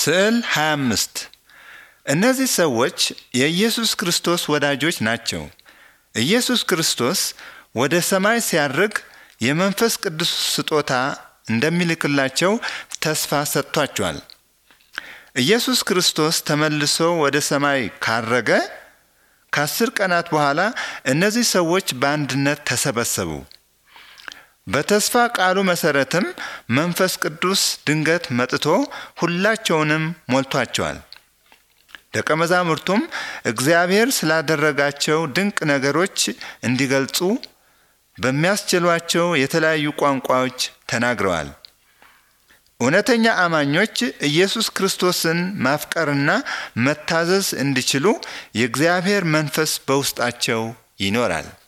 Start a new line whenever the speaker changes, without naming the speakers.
ስዕል 25 እነዚህ ሰዎች የኢየሱስ ክርስቶስ ወዳጆች ናቸው። ኢየሱስ ክርስቶስ ወደ ሰማይ ሲያርግ የመንፈስ ቅዱስ ስጦታ እንደሚልክላቸው ተስፋ ሰጥቷቸዋል። ኢየሱስ ክርስቶስ ተመልሶ ወደ ሰማይ ካረገ ከአስር ቀናት በኋላ እነዚህ ሰዎች በአንድነት ተሰበሰቡ። በተስፋ ቃሉ መሰረትም መንፈስ ቅዱስ ድንገት መጥቶ ሁላቸውንም ሞልቷቸዋል። ደቀ መዛሙርቱም እግዚአብሔር ስላደረጋቸው ድንቅ ነገሮች እንዲገልጹ በሚያስችሏቸው የተለያዩ ቋንቋዎች ተናግረዋል። እውነተኛ አማኞች ኢየሱስ ክርስቶስን ማፍቀርና መታዘዝ እንዲችሉ የእግዚአብሔር መንፈስ በውስጣቸው ይኖራል።